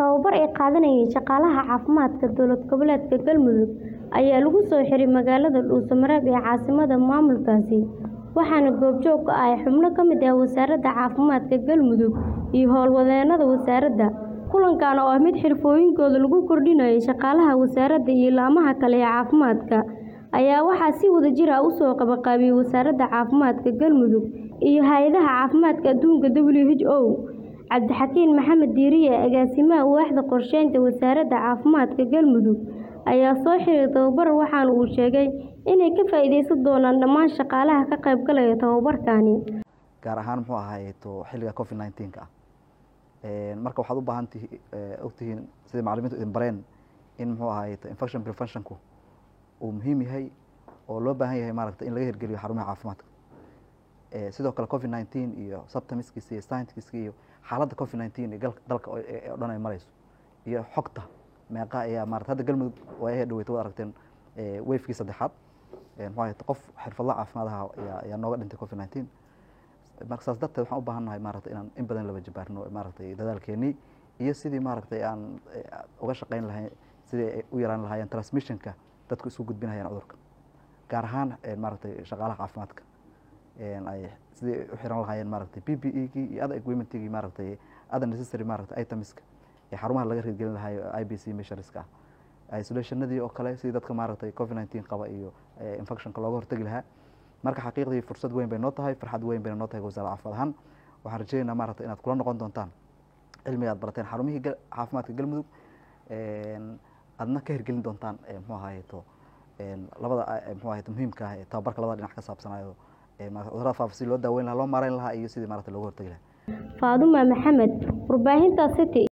Tababar ay qaadanayeen shaqaalaha caafimaadka dowlad goboleedka Galmudug ayaa lagu soo xiray magaalada Dhuuso-Mareeb ee caasimadda maamulkaasi, waxaana goobjoog ka ahaa xubno ka mid ah Wasaaradda Caafimaadka Galmudug iyo howlwadeennada wasaaradda. Kulankan oo ah mid xirfooyinkooda lagu kordhinayo shaqaalaha wasaaradda iyo laamaha kale ee caafimaadka, ayaa waxaa si wadajir ah u soo qabanqaabiyay Wasaaradda Caafimaadka Galmudug iyo Hay'adda Caafimaadka Adduunka (WHO). Cabdixakiin Maxamed Diiriye, Agaasimaha Waaxda Qorsheynta Wasaaradda Caafimaadka Galmudug, ayaa soo xiray tababarka waxaana uu sheegay inay ka faa'iideysan doonaan dhammaan shaqaalaha ka qaybgalaya tababarkani. gaar ahaan muxuu ahaay xilliga covid 19 ka ah marka waxaad u baahan tihi ogtihiin sida macallimiintu idin bareen in muxuu ahaay infection preventionku uu muhiim yahay oo loo baahan yahay maaragta in laga hirgeliyo xarumaha caafimaadka sidoo kale covid 19 iyo symptomskiisa iyo signskiisa iyo xaaladda covid 19 ee dalka oo dhan ay marayso iyo xogta meeqa ayaa maarata hadda galmudug waa ay dhaweyta waad aragteen wavekii saddexaad muxuu ahaay qof xirfadla caafimaadaha ayaa ayaa nooga dhintay covid 19 marka saas darteed waxaan u baahan nahay maaragtay inaan in badan laba jibaarno maaragtay dadaalkeenii iyo sidii maaragtay aan uga shaqeyn lahayn sidii ay u yaraan lahaayeen transmissionka dadku isku gudbinayaan cudurka gaar ahaan maaragtay shaqaalaha caafimaadka ay sidii u xiran lahaayeen maaragtay p p e kii iyo other equipmentigii maaragtay other necessary maaragtay itemska ee xarumaha laga hirgelin lahayo i b c measureska ah isolationadii oo kale sidii dadka maaragtay covid 19 qaba iyo infectionka looga hortagi lahaa marka xaqiiqdii fursad weyn bay noo tahay farxad weyn bayna noo tahay wasaaradda caafimaad ahaan waxaan rajeynaynaa maaragtay inaad kula noqon doontaan cilmiga aad barateen xarumihii caafimaadka galmudug aadna ka hirgelin doontaan muxuu ahaay to labada muxuu ahaay muhiimka ah ee tababarka labada dhinac ka saabsanayo cudurrada faafa si loo daaweyn lahaa loo maareyn lahaa iyo sidii maaragtay looga hortagi lahaa Faaduma Maxamed, warbaahinta City.